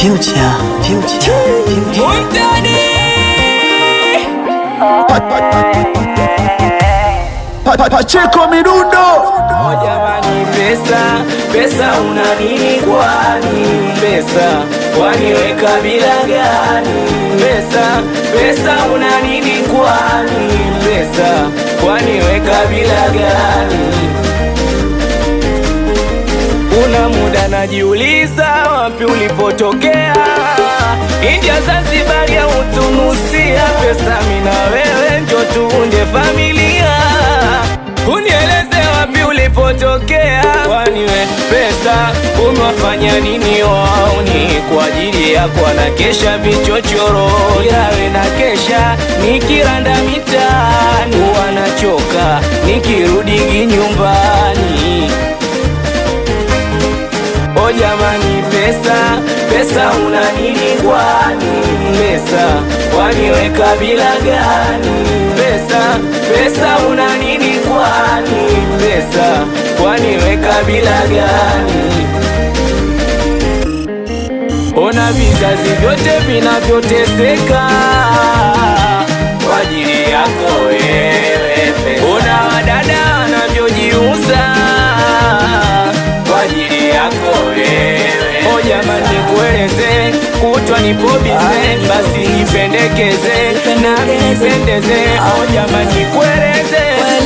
Future, future, future. Montani Pa- pa- Pacheco Mirundo Oh jamani, pesa pesa, una nini kwani? Pesa waniweka bila gani? Pesa pesa, una nini kwani? Pesa waniweka bila gani? Una muda najiuliza, wapi ulipotokea? India, Zanzibar ya Utunusia, pesa mina wewe njo tuunde familia. Unieleze wapi ulipotokea, kwani we pesa umewafanya nini wauni? Kwa ajili yako anakesha vichochoro, ila we na kesha nikiranda mitaani, wanachoka nikirudi nyumbani. O jamani, pesa pesa, una nini kwani? Pesa waniweka bila gani? Pesa pesa, una nini kwani? Pesa waniweka bila gani? Ona vizazi vyote vinavyoteseka kwa ajili yako wewe pesa. Ona wadada wanavyojiuza kwa ajili yako wewe. O jamani, nikueleze kutwa nipo bize, basi nipendekeze nami nipendeze. O jamani, nikueleze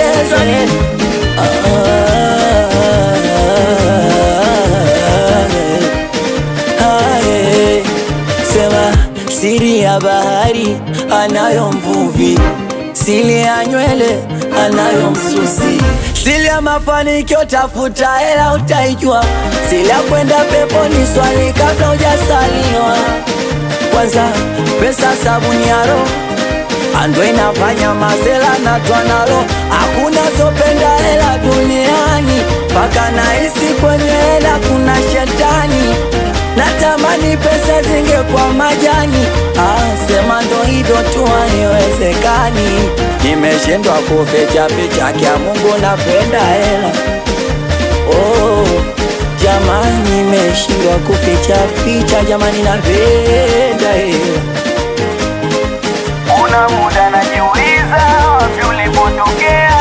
Ae, Sema siri ya bahari anayo mvuvi, siri ya nywele anayo msusi, siri ya mafanikio tafuta hela utaijua, siri ya kwenda peponi swali kabla hujasaliwa. Kwanza pesa sabuni ya roho ando inafanya mazela na twanalo, hakuna sopenda hela duniani, mpaka nahisi kwenye hela kuna shetani. Natamani pesa zingekuwa majani, ah, sema ndo hivyo tu, haiwezekani. Nimeshindwa kuficha ficha, kya Mungu napenda hela oh, jamani, nimeshindwa kuficha ficha, jamani, napenda hela Una muda najiuliza wapi ulipotokea,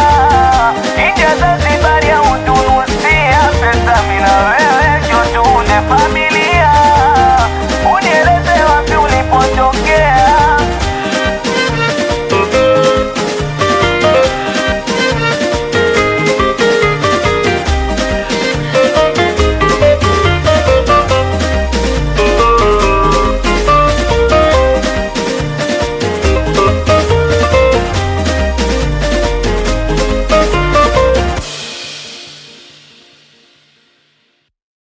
India, Zanzibar ya Utunusia, pesa mina wewe njo tuunde familia.